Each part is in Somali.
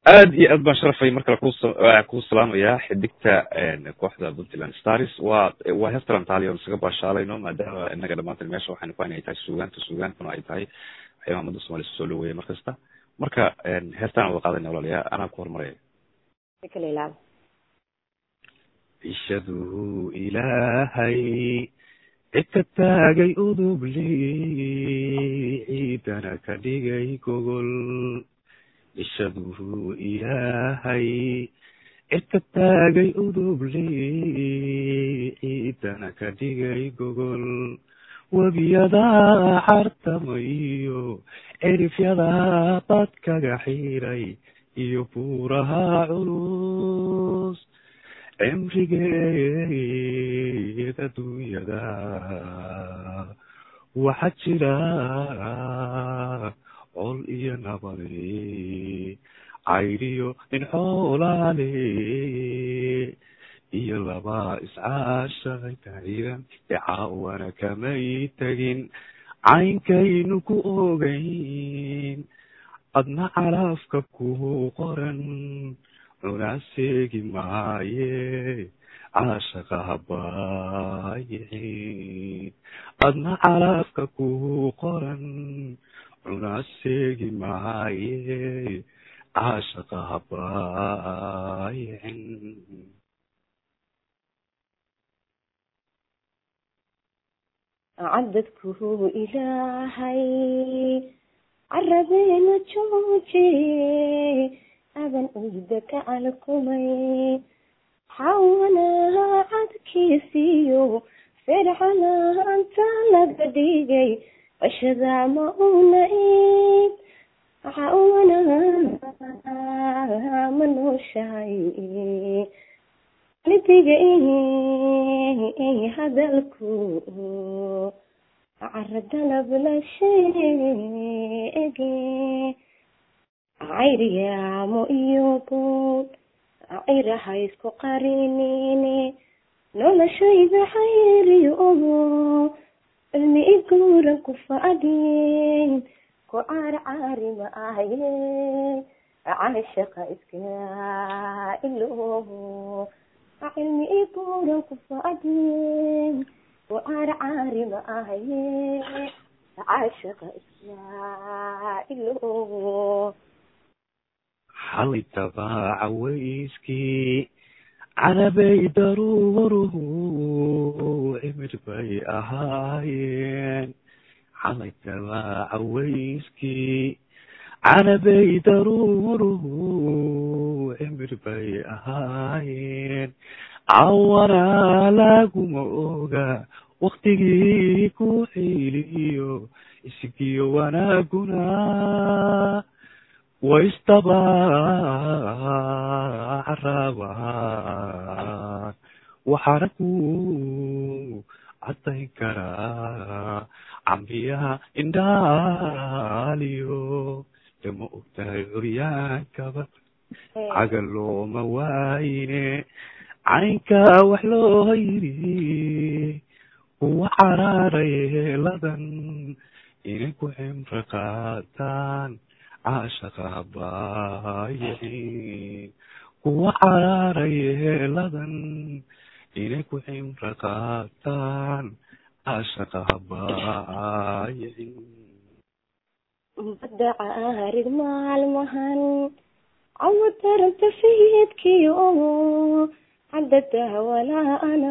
aad iyo aad baan sharafay mar kale kus kuu salaamayaa xidigta kooxda puntland stars waa waa heestan taali on isaga baashaalayno maadaama inaga dhamaantan meesha waxaynu ku inay tahay suugaanta suugaantuna ay tahay waxyaaba ummadda somalia soo dhaweeya mar kasta marka heestaan wada qaadayna walaalayaa anaa ku horumaraya ishaduu ilaahay cid ka taagay udubli ciidana ka dhigay gogol ishaduu ilaahay cid ka taagay udubli ciidana ka dhigay gogol webiyadaa xartamayo cirifyadaa badkaga xiray iyo buuraha culus cimrigeed adduunyada waxaa jira col iyo nabade cayriyo nin xoolaale iyo laba iscaashaqay tahiran ee caawana kamay tegin caynkaynu ku ogayn adna calaafka ku qoran cunaa seegi maaye caashaqa habaayicin adna calaafka ku qoran cunaa seegi maaye caashaqa habaayicin cadadku ilaahay carabeena jooje adan ciida ka alkumay xawanaha cadkiisiyo fircanaanta laga dhigay cashada ma una id xawanaha ma nooshahay lidiga hadalku caradalab la sheege cayriyaamo iyo buud cayraha isku qarinine noloshayda xayriyo ogo cilmi iguuran ku fadhiyen ku caarcaari ma ahaye caashaqa iska iloobo cilmi iguuran ku fadhiyen ku caarcaari ma ahaye caashaqa iska iloobo xalay tabaaca weyskii canabay daruuruhu cimir bay ahaayeen xalay tabaaca weyskii canabay daruuruhu cimir bay ahaayeen cawana laguma oga waktigii ku xiiliyo isgiyo wanaaguna waistaba carabaan waxaana ku cadayn karaa cambiyaha indhaaliyo dama ogtahay curyaankaba cagal looma waayine caynka wax loo yiri kuwa caraaray heeladan inay ku cimro qaataan caashaqa habaayicin kuwa caraaray heeladan inay ku cimro qaataan caashaqa habaayicin badda caarid maalmahan cawo taranta sayidkii oo cadada walaana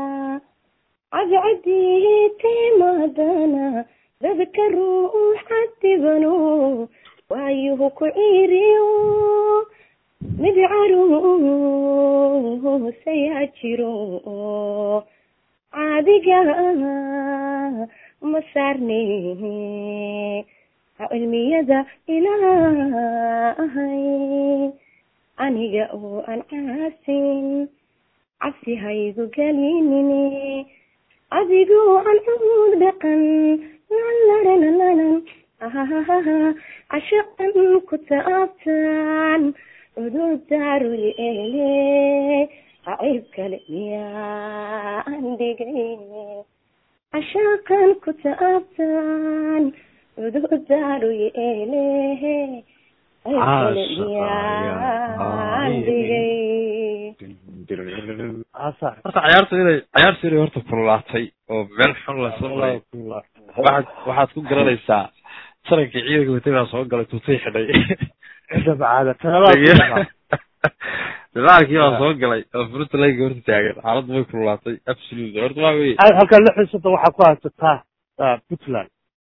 cadcadii timaadana dadka ruux cadibano waayuhu ku ciiriyo mid caruusayaa jiro caadiga ma saarne cilmiyada ilaahay aniga oo aan caasin cabsi haygu gelinine adigoo aan cuud dhaqan lalalalan cashaqan ku taabtan cudurdaaruy ele cayb kale miyaan dhigay cashaqan ku taabtan cudurdaaruy ele kale miyaan dhigay horta cayaartu inay cayaartu inay horta kululaatay oo meel xun la soo maray waxaad waxaad ku garanaysaa sarankii ciidanka watay baa soo galay tuutay xidhay dagaalkii baa soo galay oo furunta laga horta taagan xaaladdu way kululaatay absolutely horta waa wey halkaa lixdan soddon waxaa ku haysataa puntland